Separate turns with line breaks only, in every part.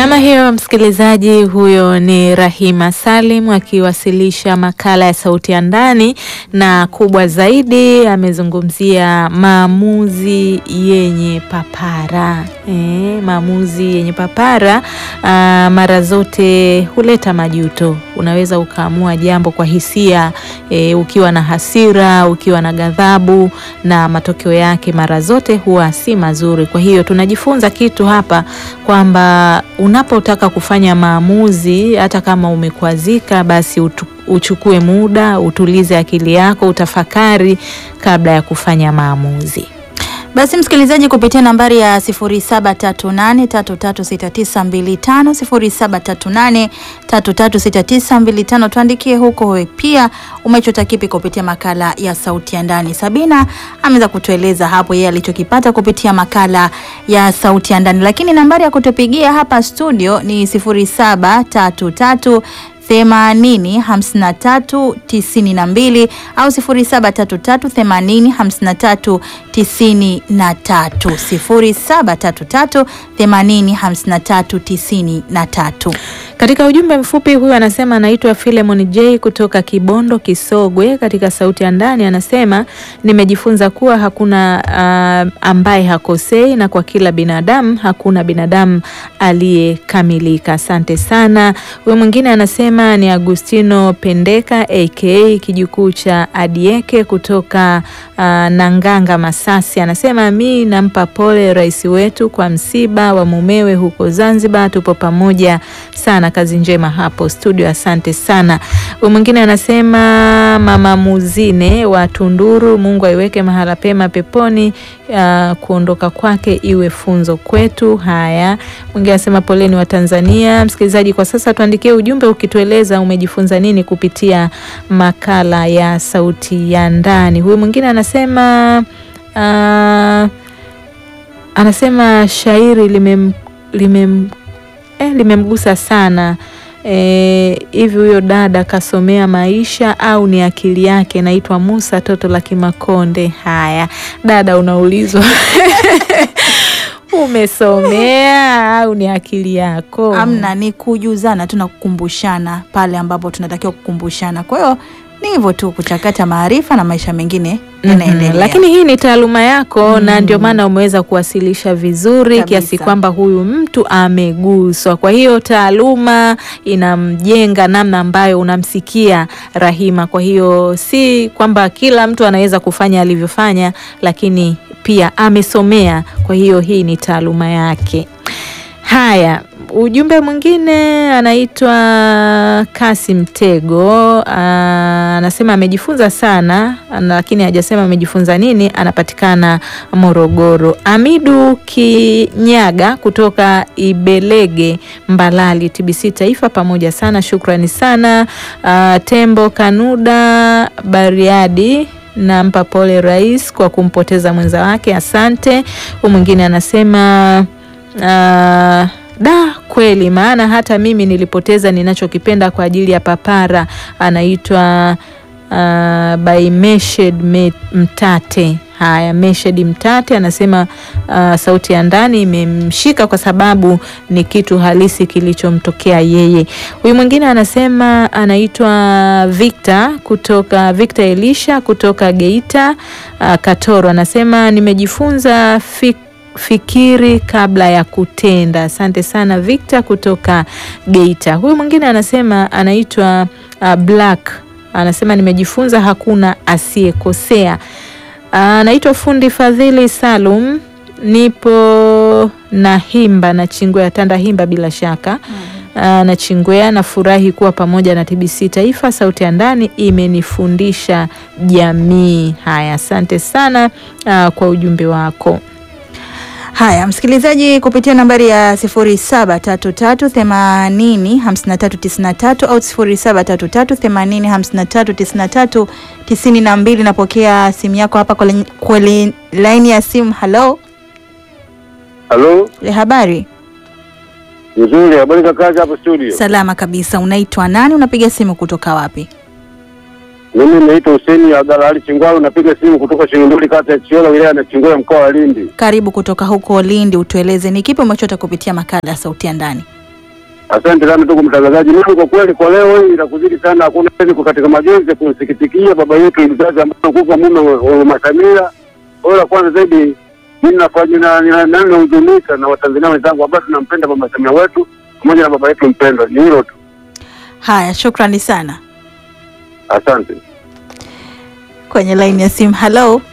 Namna hiyo, msikilizaji, huyo ni Rahima Salim akiwasilisha makala ya Sauti ya Ndani, na kubwa zaidi amezungumzia maamuzi yenye papara. E, maamuzi yenye papara a, mara zote huleta majuto. Unaweza ukaamua jambo kwa hisia e, ukiwa na hasira, ukiwa na ghadhabu, na matokeo yake mara zote huwa si mazuri. Kwa hiyo tunajifunza kitu hapa kwamba unapotaka kufanya maamuzi, hata kama umekwazika, basi utu, uchukue muda, utulize akili yako, utafakari kabla ya kufanya maamuzi.
Basi msikilizaji, kupitia nambari ya 0738336925 0738336925 tuandikie huko wewe pia umechota kipi kupitia makala ya Sauti ya Ndani. Sabina ameweza kutueleza hapo yeye alichokipata kupitia makala ya Sauti ya Ndani, lakini nambari ya kutupigia hapa studio ni 0733 themanini hamsini na tatu tisini na mbili au sifuri saba tatu tatu themanini hamsini na tatu tisini na tatu sifuri saba tatu tatu themanini hamsini na tatu tisini na tatu.
Katika ujumbe mfupi huyu anasema anaitwa Philemon J kutoka Kibondo Kisogwe. Katika sauti ya ndani anasema nimejifunza kuwa hakuna uh, ambaye hakosei na kwa kila binadamu hakuna binadamu aliyekamilika. Asante sana. Huyu mwingine anasema ni Agustino Pendeka aka kijukuu cha Adieke kutoka uh, Nanganga Masasi. Anasema mi nampa pole rais wetu kwa msiba wa mumewe huko Zanzibar, tupo pamoja sana kazi njema hapo studio, asante sana. Huyu mwingine anasema mama Muzine wa Tunduru, Mungu aiweke mahala pema peponi, uh, kuondoka kwake iwe funzo kwetu. Haya, mwingine anasema poleni wa Tanzania. Msikilizaji, kwa sasa tuandikie ujumbe ukitueleza umejifunza nini kupitia makala ya sauti ya ndani. Huyu mwingine anasema uh, anasema shairi limem, limem Eh, limemgusa sana hivi. Eh, huyo dada kasomea maisha au ni akili yake? Naitwa Musa Toto la Kimakonde. Haya dada, unaulizwa umesomea au ni akili yako?
Amna, ni kujuzana tu na kukumbushana pale ambapo tunatakiwa kukumbushana. Kwa hiyo ni hivyo tu, kuchakata maarifa na maisha mengine yanaendelea.
Mm -hmm. Lakini hii ni taaluma yako mm -hmm. na ndio maana umeweza kuwasilisha vizuri
Kabisa.
kiasi kwamba huyu mtu ameguswa. Kwa hiyo taaluma inamjenga namna ambayo unamsikia Rahima. Kwa hiyo si kwamba kila mtu anaweza kufanya alivyofanya, lakini pia amesomea. Kwa hiyo hii ni taaluma yake. Haya, ujumbe mwingine anaitwa Kasim Tego, anasema amejifunza sana, lakini hajasema amejifunza nini. Anapatikana Morogoro. Amidu Kinyaga kutoka Ibelege, Mbalali, TBC Taifa, pamoja sana, shukrani sana. A, Tembo Kanuda Bariadi nampa pole rais kwa kumpoteza mwenza wake, asante. Huyu mwingine anasema Uh, da kweli, maana hata mimi nilipoteza ninachokipenda kwa ajili ya papara. Anaitwa uh, by Meshed Mtate. Haya, Meshed Mtate anasema uh, sauti ya ndani imemshika kwa sababu ni kitu halisi kilichomtokea yeye. Huyu mwingine anasema anaitwa Victor kutoka Victor Elisha kutoka Geita uh, Katoro, anasema nimejifunza fik fikiri kabla ya kutenda. Asante sana Victor kutoka Geita. Huyu mwingine anasema anaitwa uh, Black anasema nimejifunza hakuna asiyekosea. Anaitwa uh, fundi Fadhili Salum, nipo na himba na Chingwea Tanda himba bila shaka uh, na Chingwea. Nafurahi kuwa pamoja na TBC Taifa, sauti ya ndani imenifundisha jamii. Haya, asante sana uh, kwa ujumbe wako.
Haya, msikilizaji, kupitia nambari ya 0733805393 au 0733805393 napokea simu yako hapa kwenye laini ya simu. Halo,
halo,
habari?
Nzuri, habari za kazi hapo studio?
Salama kabisa. Unaitwa nani? Unapiga simu kutoka wapi?
Mimi naitwa Huseni Abdalla Ali Chingwalu, napiga simu kutoka Shingunduli, kata ya Chiola, wilaya na Chingwea, mkoa wa Lindi.
Karibu kutoka huko Lindi, utueleze ni kipi umechota kupitia makala ya sauti ya ndani.
Asante sana ndugu mtangazaji. Mimi kwa kweli kwa leo hii inakuzidi sana, hakuna niko katika majonzi ya kumsikitikia baba yetu mzazi ambaye kufa mume wa wa Mama Samia. Kwa la kwanza zaidi mimi nafanya na na- na nahuzunika na Watanzania wenzangu ambao tunampenda Mama Samia wetu pamoja na baba yetu mpendwa. Ni hilo tu.
Haya, shukrani sana.
Asante.
Kwenye laini ya simu, halo,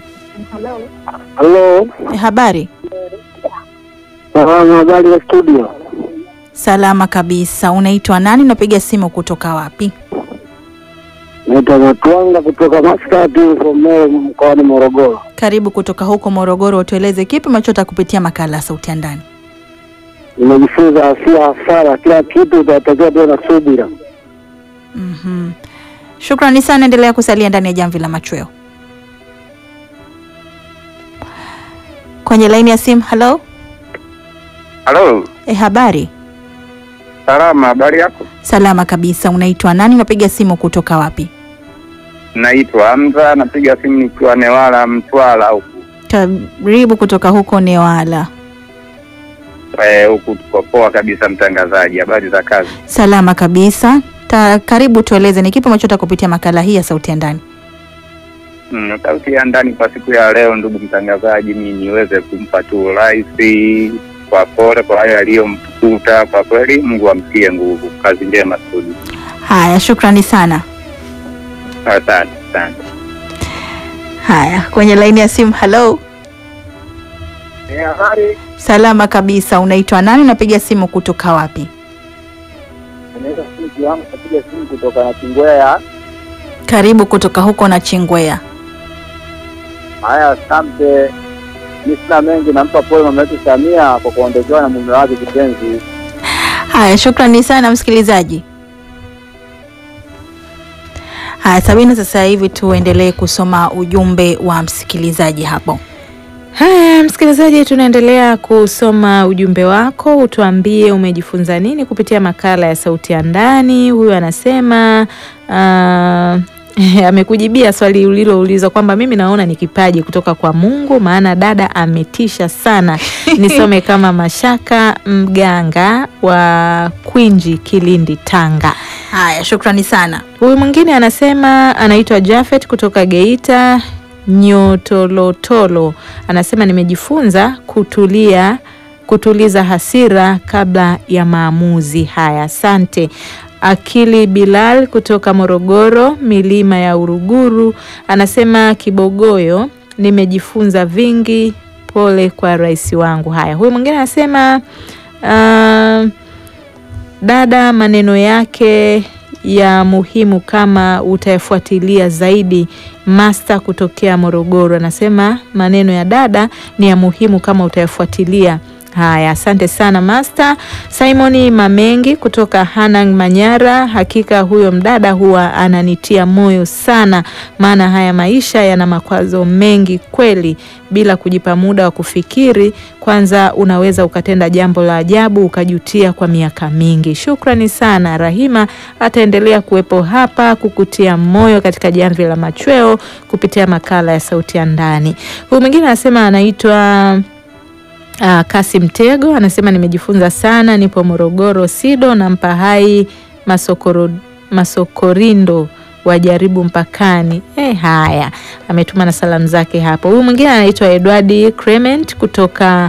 Halo.
Eh, habari?
Salamu, habari ya studio.
Salama kabisa. Unaitwa nani? Unapiga simu kutoka wapi?
Naitwa Matwanga kutoka Maskati huko Moro mkoani Morogoro.
Karibu kutoka huko Morogoro, utueleze kipi unachotaka kupitia makala ya Sauti ya Ndani.
Nimejifunza asia hasara, kila kitu utatakiwa tuwe na subira.
Mhm. Shukrani sana, endelea kusalia ndani ya jamvi la machweo. Kwenye laini ya simu, halo,
Halo,
eh, habari?
salama. Habari yako?
Salama kabisa. Unaitwa nani? Unapiga simu kutoka wapi?
Naitwa Hamza, napiga simu nikiwa Newala, Mtwara huku
Karibu kutoka huko Newala.
Eh, huku tuko poa kabisa. Mtangazaji, habari za kazi?
Salama kabisa. Ta, karibu tueleze ni kipi unachotaka kupitia makala hii ya Sauti ya Ndani.
Mm, sauti ya ndani kwa siku ya leo, ndugu mtangazaji, mi niweze kumpa tu rais kwa pole kwa hayo aliyomkuta. Kwa kweli, Mungu amtie nguvu. Kazi njema studio.
Haya, shukrani sana.
Asante, asante.
Haya, kwenye laini ya simu, halo.
Habari,
Salama kabisa. Unaitwa nani? Unapiga simu kutoka wapi?
naweza simu yangu napiga simu kutoka na Kingwea.
Karibu kutoka huko na Chingwea.
Haya, asante. Mi sina mengi, nampa pole mama yetu Samia kwa kuondokewa na mume wake kipenzi.
Haya, shukrani sana msikilizaji. Haya, Sabina, sasa hivi tuendelee kusoma ujumbe wa msikilizaji hapo.
Haya, msikilizaji, tunaendelea kusoma ujumbe wako. Utuambie umejifunza nini kupitia makala ya Sauti ya Ndani. Huyu anasema ah, amekujibia swali uliloulizwa kwamba mimi naona ni kipaji kutoka kwa Mungu, maana dada ametisha sana. Nisome kama Mashaka Mganga wa Kwinji, Kilindi, Tanga.
Haya, shukrani sana.
Huyu mwingine anasema anaitwa Jafet kutoka Geita Nyotolotolo, anasema nimejifunza kutulia, kutuliza hasira kabla ya maamuzi. Haya, asante. Akili Bilal kutoka Morogoro, milima ya Uruguru, anasema Kibogoyo, nimejifunza vingi, pole kwa rais wangu. Haya, huyu mwingine anasema ah, dada maneno yake ya muhimu kama utayafuatilia zaidi. Master kutokea Morogoro anasema maneno ya dada ni ya muhimu kama utayafuatilia. Haya, asante sana Master. Simoni Mamengi kutoka Hanang Manyara, hakika huyo mdada huwa ananitia moyo sana, maana haya maisha yana makwazo mengi kweli, bila kujipa muda wa kufikiri. Kwanza unaweza ukatenda jambo la ajabu ukajutia kwa miaka mingi. Shukrani sana. Rahima ataendelea kuwepo hapa kukutia moyo katika jamvi la machweo kupitia makala ya Sauti ya Ndani. Huyu mwingine anasema anaitwa Uh, Kasim Tego anasema nimejifunza sana, nipo Morogoro Sido na Mpahai Masokoro, Masokorindo wajaribu mpakani. Eh, haya ametuma na salamu zake hapo. Huyu mwingine anaitwa Edward Clement kutoka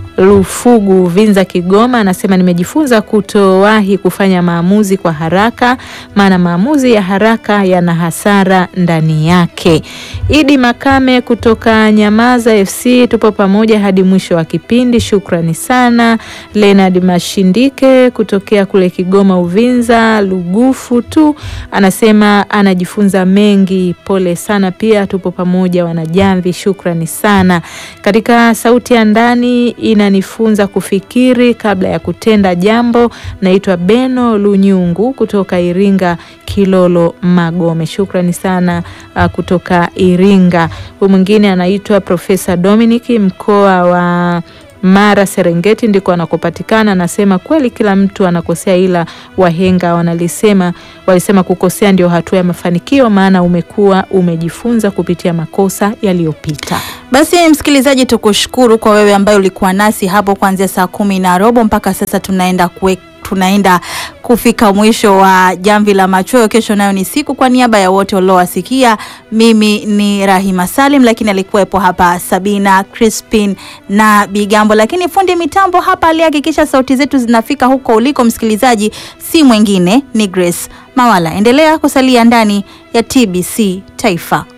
Lufugu Vinza Kigoma anasema nimejifunza kutowahi kufanya maamuzi kwa haraka, maana maamuzi ya haraka yana hasara ndani yake. Idi Makame kutoka Nyamaza FC, tupo pamoja hadi mwisho wa kipindi, shukrani sana. Leonard Mashindike kutokea kule Kigoma Uvinza Lugufu tu anasema anajifunza mengi, pole sana. Pia tupo pamoja wanajamvi, shukrani sana. Katika sauti ya ndani inanifunza kufikiri kabla ya kutenda jambo. Naitwa Beno Lunyungu kutoka Iringa Kilolo Magome, shukrani sana uh, kutoka Iringa. Huyu mwingine anaitwa Profesa Dominic mkoa wa Mara Serengeti ndiko anakopatikana. Anasema kweli kila mtu anakosea, ila wahenga wanalisema walisema kukosea ndio hatua ya mafanikio, maana umekuwa umejifunza kupitia makosa yaliyopita.
Basi msikilizaji, tukushukuru kwa wewe ambaye ulikuwa nasi hapo kuanzia saa kumi na robo mpaka sasa tunaenda kue tunaenda kufika mwisho wa jamvi la machweo. Kesho nayo ni siku. Kwa niaba ya wote waliowasikia, mimi ni Rahima Salim, lakini alikuwepo hapa Sabina Crispin na Bigambo, lakini fundi mitambo hapa aliyehakikisha sauti zetu zinafika huko uliko msikilizaji si mwingine ni Grace Mawala. Endelea kusalia ndani ya TBC Taifa.